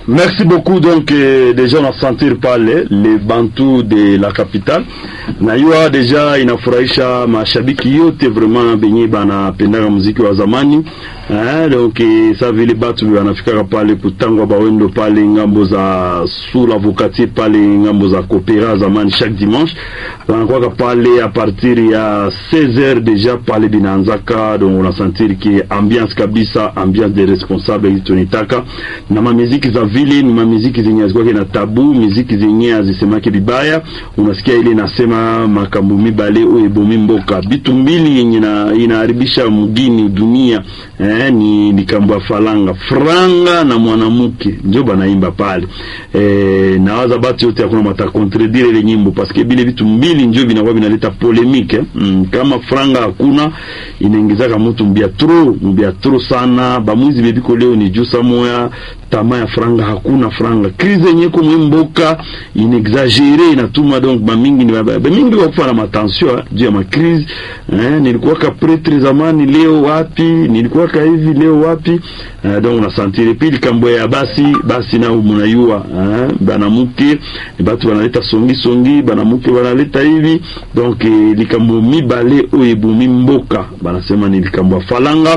Merci beaucoup donc eh, deja unasentir pale le bantu de la capitale najua deja inafurahisha mashabiki yote vraiment benye banapendaka muziki wa zamani eh, donc eh, sa vile batu wanafikaka pale kutangwa bawendo pale ngambo za sous la vocatie pale ngambo za kopera zamani chaque dimanche wanakwaka pale a partir ya 16h deja pale binaanzaka donc unasentir ki ambiance kabisa ambiance de responsable hizi tunitaka na mamiziki za vile ni mamiziki zenye hazikuwake na tabu miziki zenye hazisemake vibaya unasikia ile inasema makambo mibale oyo ebomi mboka bitu mbili yenye na- inaharibisha mgini dunia eh, ni likambo ya falanga franga na mwanamke njo banaimba pale eh, nawaza batu yote hakuna matakontredire ile nyimbo paske bile vitu mbili njo vinakuwa vinaleta polemike eh. mm, kama franga hakuna inaingizaka mutu mbia tro mbia tro sana bamwizi bebiko leo ni jusa moya tama ya franga hakuna franga krize yenye ko mwimboka inexagere inatuma donc bamingi ni baba- bamingi wakufa na matension eh, juu ya makrize eh, nilikuwaka pretre zamani leo wapi nilikuwaka hivi leo wapi eh, donc unasantire pili kambo ya basi basi nao munayua eh, banamuke batu banaleta songi songi banamuke banaleta hivi donc eh, likambo mibale oyo ebumi mboka banasema ni likambo ya falanga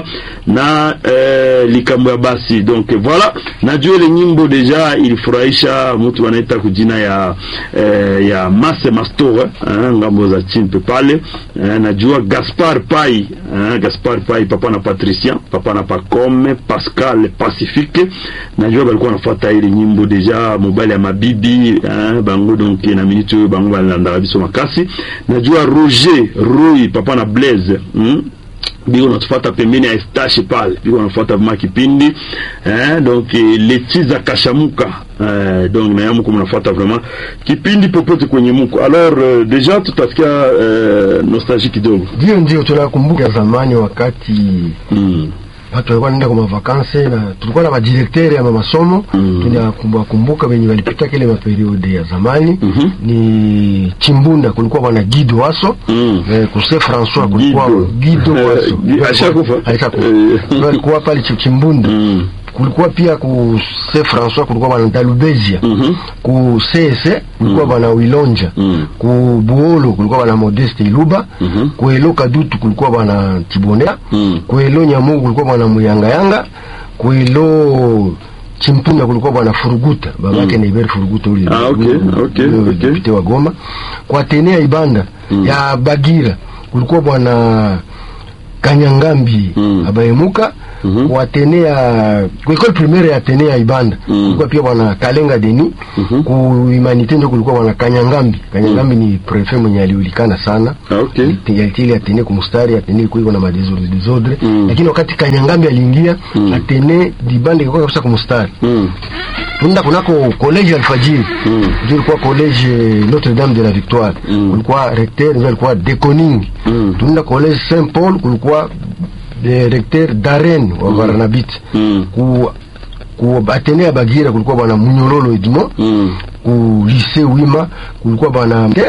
na eh, likambo ya basi donc voilà najua ile nyimbo deja ilifurahisha mtu wanaita kujina ya eh, ya Mase Mastore eh, ngambo za chimpe pale eh, najua Gaspar Pai eh, Gaspar Pai papa na Patricien papa na Pacome Pascal Pacifique najua balikuwa nafuata ile nyimbo deja mobile ya mabibi eh, bango donc na minute oyo bango balandaka biso makasi najua Roger Roy papa na Blaise hmm? biko natufata pembeni ya Estache pale biko nafuata vima kipindi eh, donc eh, letiza kashamuka eh, donc na yamuko mnafuata vraiment kipindi popote kwenye muko alors euh, deja tutasikia euh, nostalgie kidogo Ndio, ndio tunakumbuka zamani wakati mm. watu walikuwa naenda kwa mavakanse na tulikuwa na madirektere ya masomo Mm. tunakumbuka wenye walipita kile maperiode ya zamani Mhm. ni Chimbunda, kulikuwa bwana Guido Waso Mm. eh, kuse François kulikuwa Guido. Guido Eh, Waso Gui- alishakufa? alishakufa Eh. Ndio alikuwa pale Chi- Chimbunda Mm. kulikuwa pia ku se François kulikuwa bwana Dalubezia Mhm. ku CS kulikuwa bwana Wilonja Mm. ku Buolo kulikuwa bwana Modeste Iluba Mhm. ku Elo Kadutu kulikuwa bwana Tibonea Mm. ku Elo Nyamugu kulikuwa bwana Muyangayanga ku Elo Chimpunda kulikuwa bwana Furuguta babake Mm. ni Iberi Furuguta ule Ah, okay, ule- okay, ule okay. depute wa Goma kwa Tenea Ibanda Mm. ya Bagira kulikuwa bwana Kanyangambi Mm. abaemuka Mhm. kwa Tenea kwa école primaire ya Tenea Ibanda Mm. kulikuwa pia bwana Kalenga Deni Mhm. ku Humanité ndio kulikuwa bwana Kanyangambi Kanyangambi ni prefet mwenye aliulikana sana Ah, okay. yalitili atene kumustari atene ilikuwa na madesordre desordre Mm. lakini wakati Kanyangambi aliingia Mm. atene dibande ilikuwa kabisa kumustari Mm. tunaenda kunako college Alfajiri Mm. ndio ilikuwa college Notre Dame de la Victoire Mm. kulikuwa recteur ndio alikuwa Deconing Mm. tunaenda college Saint Paul kulikuwa eh, recteur Darren wa Barnabit Mm. ku ku atene ya Bagira kulikuwa bwana Munyololo Edmond Mm. ku lycée Wima kulikuwa bwana Ter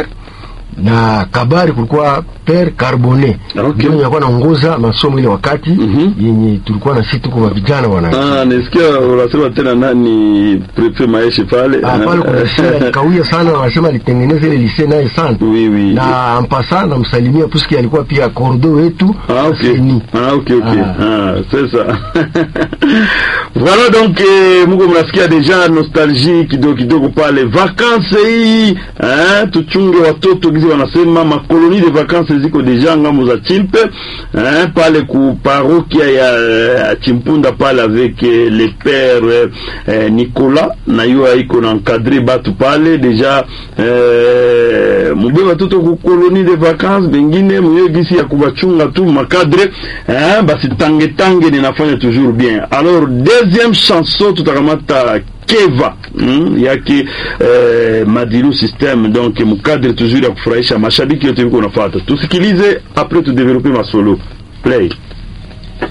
na Kabari kulikuwa Père Carbonet Ah, okay. ndio alikuwa anaongoza masomo ile wakati Mhm. yenye tulikuwa na sisi tuko vijana bwana Ah, nisikia unasema tena nani prefet Maeshe pale Ah, pale kuna lycée alikawia sana wanasema alitengeneza ile lycée naye sana Oui, oui. na ampasa namsalimia puisque alikuwa pia kordo wetu Ah, ok. Seni. Ah, ok, ok. Ah. Ah, c'est ça. voilà donc eh, muko mnasikia deja nostalgie kidogo kidogo pale vacances hii eh, tuchunge watoto gizi wanasema makoloni de vacances ziko deja ngambo za chimpe eh, pale ku parokia ya eh, chimpunda pale avec eh, le père eh, Nicolas na yo iko na encadrer batu pale deja eh, mube watoto ku koloni de vacances bengine muyo gisi ya kubachunga tu makadre eh, basi tange tange ninafanya toujours bien alors deuxième chanson tutakamata keva mm, yake eh, madilu system donc mukadre toujours ya kufurahisha mashabiki yote viko unafuata tusikilize après tudevelope masolo play